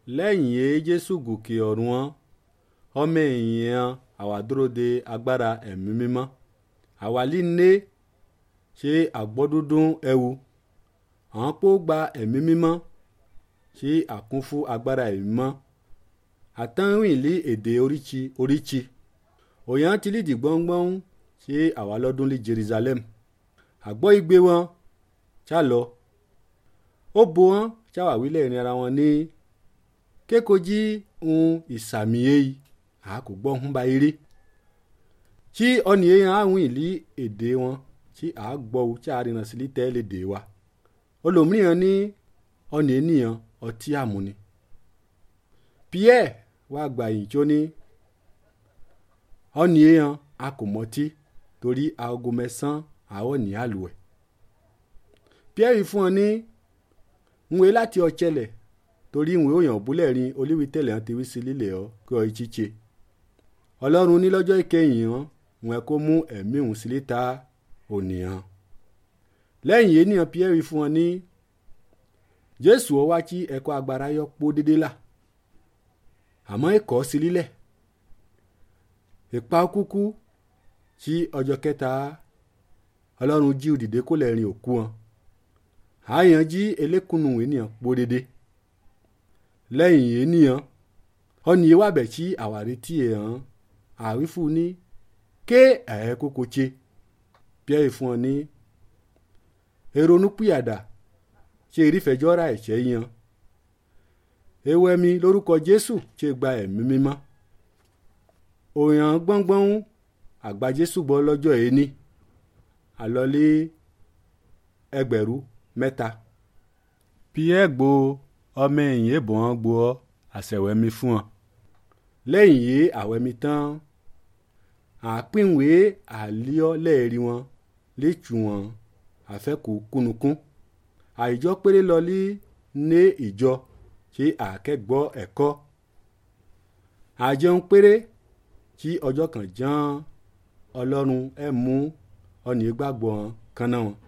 lẹ́yìn èé jésù gòkè ọ̀run wọn ọmọ èèyàn àwa dúró de agbára ẹ̀mí mímọ́ àwa líne ṣe àgbọ́dúndún ẹwu àwọn pó gba ẹ̀mí mímọ́ ṣe àkún fún agbára ẹ̀mí mímọ́ àtàwìn lé èdè oríṣi oríṣi òyàn ti lídìí gbọ́ngbọ́n ṣe àwa lọ́dún lé jerusalem àgbọ́ igbe wọn ṣá lọ ó bo wọn ṣáwà wílẹ̀ ìrìn ara wọn ní kékojí ohun ìsàmì èyí a kò gbọ́ ń ba eré tí ọ̀nì èèyàn àwọn ìlí èdè wọn tí a gbọ́ o tí a rìnà sí tẹ́ lè dè wa olòmíràn ní ọ̀nì ènìyàn ọtí àmúni pierre wàá gbà yìí tí ó ní ọ̀nì èèyàn a kò mọtí torí aago mẹ́sàn-án àwọn ní àlùwẹ̀ pierre fún ọ ní nwe láti ọ̀chẹ́lẹ̀ torí ìwé òyàn búlẹ̀ rin olíwi tẹ̀lẹ̀ hàn ti wí sí lílẹ̀ ọ́ kí ọ ìchíche ọlọ́run ní lọ́jọ́ ìkẹyìn hàn wọn kó mú ẹ̀mí òun sílé ta ònìyàn lẹ́yìn ènìyàn pierre fún wọn ní jésù ọ wá kí ẹ̀kọ́ agbára yọ pó dédé là àmọ́ ẹ̀kọ́ sí lílẹ̀ ìpa kúkú tí ọjọ́ kẹta ọlọ́run jí òdìdé kó lẹ́rìn òkú wọn àyàn jí elékùnù ènìyàn pó dédé lẹ́yìn ènìyàn ọ̀nì yìí wà bẹ̀ tí àwárí tí ẹ̀ hàn àwífù ní ké ẹ̀ kókó tse pierre fún ọ ní èrònú pìyàdà ṣe ìrífẹ̀jọ́ ra ẹ̀ṣẹ̀ yan ewu ẹ̀mí lórúkọ jésù ṣe gba ẹ̀mí mímọ́ òyàn gbọ́ngbọ́n àgbà jésù gbọ́ lọ́jọ́ ẹni àlọ́lé ẹgbẹ̀rún mẹ́ta pierre gbo ọmọ ẹ̀yìn èbò wọn gbo ọ àṣẹwẹ́mi fún ọ lẹ́yìn yìí àwẹ̀mí tán àpínwé àlíọ́ lẹ́ẹ̀rí wọn létù wọn àfẹ́kù kúnukún àìjọ péré lọlí ní ìjọ tí àkẹ́gbọ́ ẹ̀kọ́ àjẹun péré tí ọjọ́ kan ján ọlọ́run ẹ̀ mú ọ̀nì gbàgbọ́ kan náà wọn.